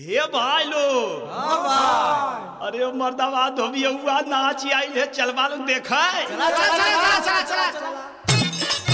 हे भाई लो अरे मर्दावा धोबी हुआ नाच आई है चलवा लो देखा चला चला चला चला चला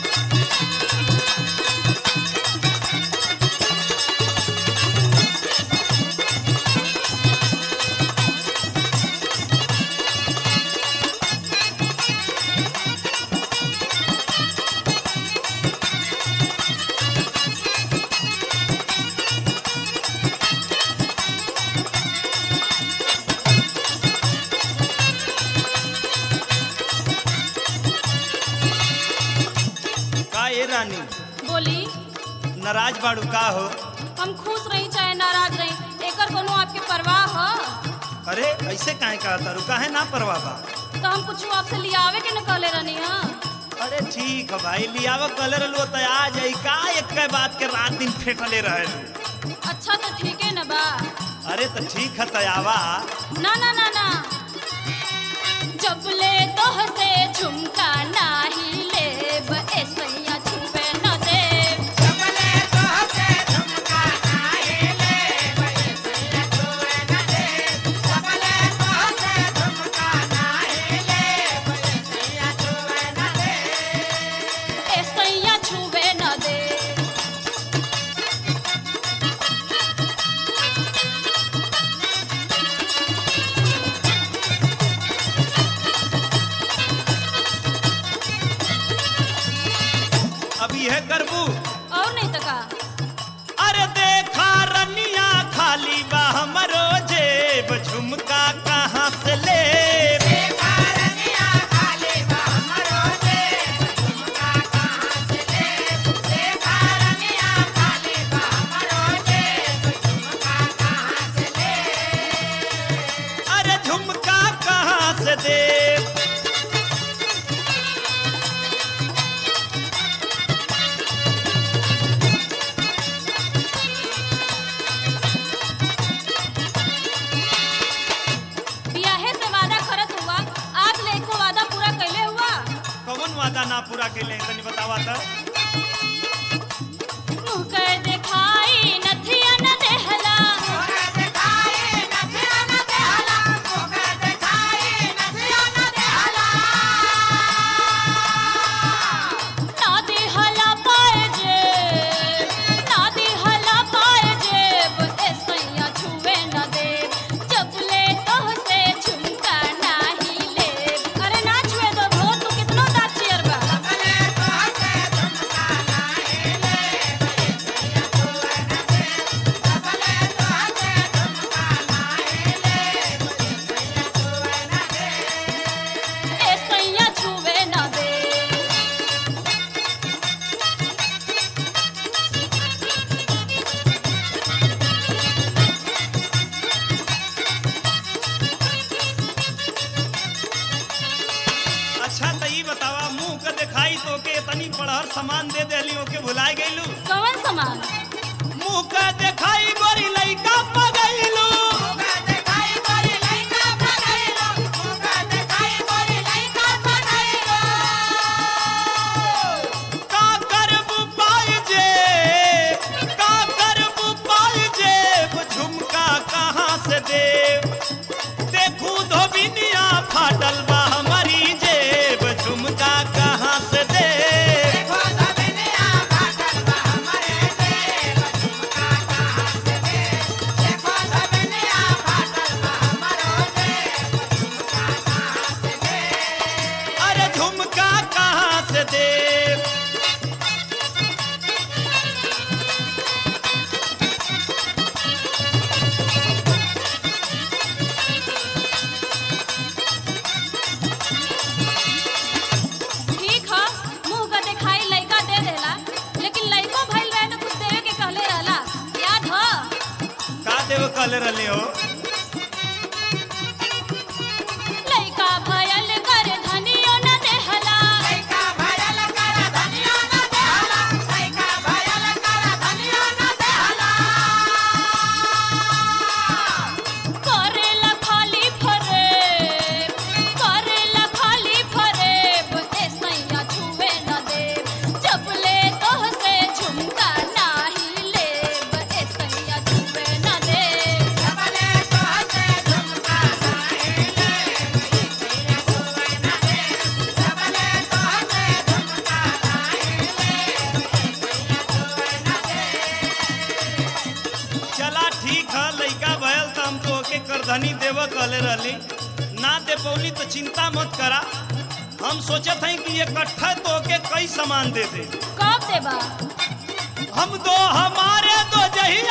का ये रानी बोली नाराज बाड़ू का हो हम खुश रही चाहे नाराज रही एकर कोनो आपके परवाह ह अरे ऐसे काहे कहा तारू काहे ना परवाह बा तो हम कुछ आपसे लियावे के न कहले रहनी हा अरे ठीक है भाई लियाव कलर लो तो आ जाई का एक के बात के रात दिन फेटले रहे अच्छा तो ठीक है न बा अरे तो ठीक है तयावा ना ना ना ना जब ले तोह से झुमका नाही लेब ऐसैया छुपे न देब ऐसैया छुबे न देब अब यह करबू और नहीं तो का अरे देखा रनिया खाली बा हमरो जेब झुमका कहाँ से ले अरे झुमका कहाँ से दे बियाहे से वादा करत हुआ आज ले एको वादा पूरा कैले हुआ कौन वादा ना पूरा के ले तनी बतावा था मुँह कर दिखाई नथिया न देहला ना दिहला पाए जेब ना दिहला पाए जेब ऐसैया छुए न देब जब ले तोह से झुमका नाही लेब अरे ना छुए दो भो तू कितनो दाचियर बा ऐसैया छुए न देब अच्छा तो ई बतावा मुंह के दिखाई तो के तनी पढ़हर सामान दे देली ओके भुलाए गइलू कौन सामान मुंह के दिखाई गोरी लइका पगइलू का करबू पाई जेब का करबू पाई जेब झुमका कहाँ से देव देखू धोबिनिया फाटल बा हमारी जेब झुमका कहाँ से देव अरे झुमका कहाँ से देव ठीक है मुंह का दिखाई लइका दे देला लेकिन लइको भइल रहे तो कुछ देवे के कहले रहला याद हो का देव कल रले हो लइका भयल कर धनियो न देहला करेला खाली फरेब करेला खाली फरेब ऐसैया छुए न देब जब ले तोह से झुमका नाही लेब ऐसैया छुए न देब चला ठीक है लइका भयल तो हम तो ओके करधनी देव कहले रहली ना दे पौली तो चिंता मत करा हम सोचत हई कि इकट्ठा तो ओके कई सामान दे दे कब देबा हम दो हमारे दो जही